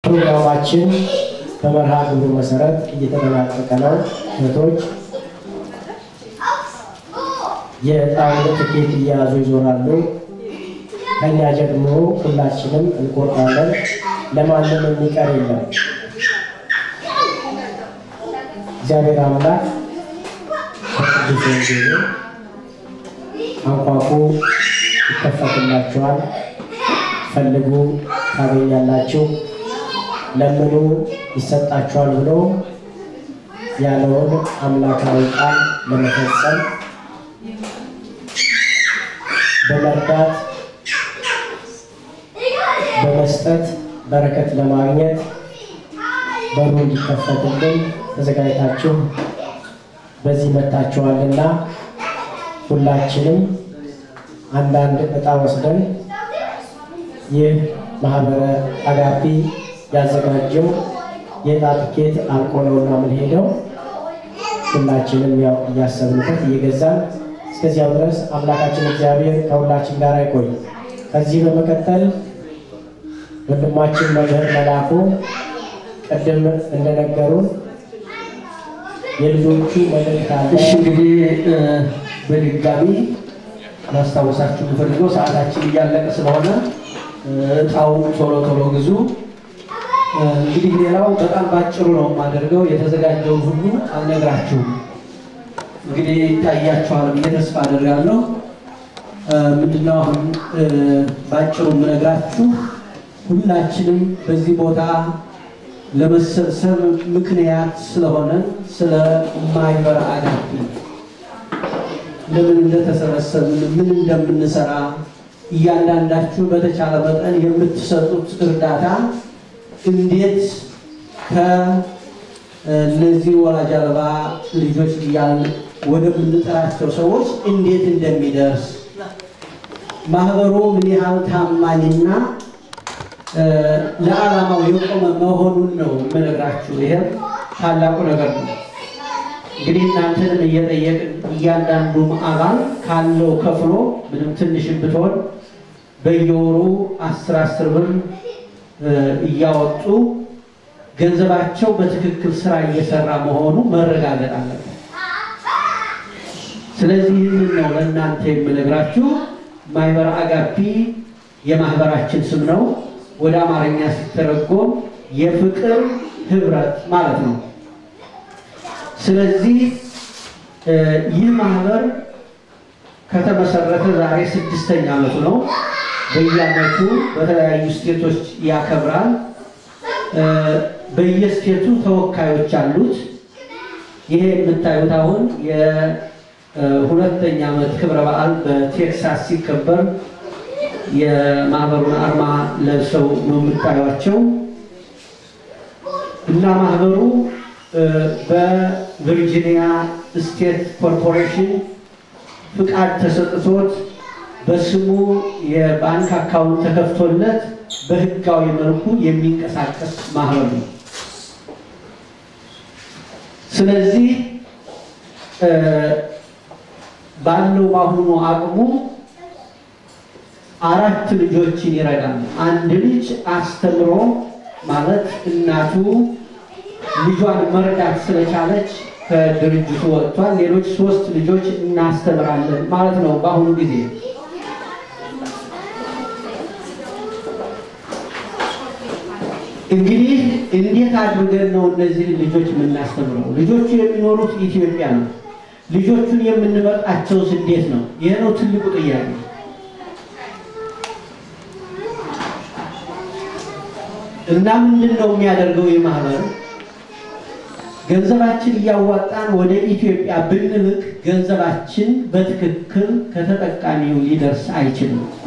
ፕሮግራማችን በመርሃ ግብሩ መሰረት እየተጠናቀቀ ነው። እህቶች የዕጣውን ትኬት እየያዙ ይዞራሉ። ከኛ ደግሞ ሁላችንም እንቆርጣለን። ለማንም የሚቀር የለም። እግዚአብሔር አምላክ በቅዱስ ወንጌሉ አንኳኩ ይከፈትላችኋል፣ ፈልጉ ታገኛላችሁ፣ ለምኑ ይሰጣችኋል ብሎ ያለውን አምላካዊ ቃል ለመፈጸም በመርዳት በመስጠት በረከት ለማግኘት በሩ እንዲከፈትልን ተዘጋጅታችሁ በዚህ መታችኋልና ሁላችንም አንዳንድ ዕጣ ወስደን ይህ ማህበረ አጋፒ ያዘጋጀው የዕጣ ትኬት አልቆ ነውና የምንሄደው ሁላችንም ያው እያሰብንበት እየገዛን እስከዚያው ድረስ አምላካችን እግዚአብሔር ከሁላችን ጋር አይቆይ። ከዚህ በመቀጠል ወንድማችን መምህር መላኩ ቅድም እንደነገሩን የልጆቹ መልእክት አለ። እሺ እንግዲህ በድጋሚ ማስታወሳችሁ የምፈልገው ሰዓታችን እያለቀ ስለሆነ እጣውን ቶሎ ቶሎ ግዙ። እንግዲህ ሌላው በጣም ባጭሩ ነው የማደርገው። የተዘጋጀውን ሁሉ አልነግራችሁም። እንግዲህ ይታያችኋል ብዬ ተስፋ አደርጋለሁ። ምንድነው አሁን ባጭሩ የምነግራችሁ ሁላችንም በዚህ ቦታ ለመሰብሰብ ምክንያት ስለሆነ ስለ ማህበረ አጋፔ ለምን እንደተሰበሰብን ምን እንደምንሰራ እያንዳንዳችሁ በተቻለ መጠን የምትሰጡት እርዳታ እንዴት ከእነዚህ ወላጅ አልባ ልጆች እያልን ወደምንጠራቸው ሰዎች እንዴት እንደሚደርስ ማህበሩ ምን ያህል ታማኝና ለዓላማው የቆመ መሆኑን ነው የምነግራችሁ። ይሄም ታላቁ ነገር ነው። እንግዲህ እናንተንም እየጠየቅን እያንዳንዱ አባል ካለው ከፍሎ ምንም ትንሽም ብትሆን በየወሩ አስር አስር ብር እያወጡ ገንዘባቸው በትክክል ስራ እየሰራ መሆኑ መረጋገጥ አለበት። ስለዚህ ይህንን ነው ለእናንተ የምነግራችሁ። ማህበረ አጋፒ የማህበራችን ስም ነው። ወደ አማርኛ ሲተረጎም የፍቅር ህብረት ማለት ነው። ስለዚህ ይህ ማህበር ከተመሰረተ ዛሬ ስድስተኛ ዓመቱ ነው። በየዓመቱ በተለያዩ ስቴቶች ያከብራል። በየስቴቱ ተወካዮች አሉት። ይሄ የምታዩት አሁን የሁለተኛ ዓመት ክብረ በዓል በቴክሳስ ሲከበር የማህበሩን አርማ ለብሰው ነው የምታዩቸው እና ማህበሩ በቨርጂኒያ ስቴት ኮርፖሬሽን ፍቃድ ተሰጥቶት በስሙ የባንክ አካውንት ተከፍቶለት በህጋዊ መልኩ የሚንቀሳቀስ ማህበር ነው። ስለዚህ ባለው በአሁኑ አቅሙ አራት ልጆችን ይረዳል። አንድ ልጅ አስተምሮ ማለት እናቱ ልጇን መርዳት ስለቻለች ከድርጅቱ ወጥቷል። ሌሎች ሶስት ልጆች እናስተምራለን ማለት ነው። በአሁኑ ጊዜ እንግዲህ እንዴት አድርገን ነው እነዚህ ልጆች የምናስተምረው? ልጆቹ የሚኖሩት ኢትዮጵያ ነው። ልጆቹን የምንመርጣቸውስ እንዴት ነው? ይህ ነው ትልቁ ጥያቄ። እና ምንድን ነው የሚያደርገው የማህበር ገንዘባችን እያዋጣን ወደ ኢትዮጵያ ብንልክ ገንዘባችን በትክክል ከተጠቃሚው ሊደርስ አይችልም።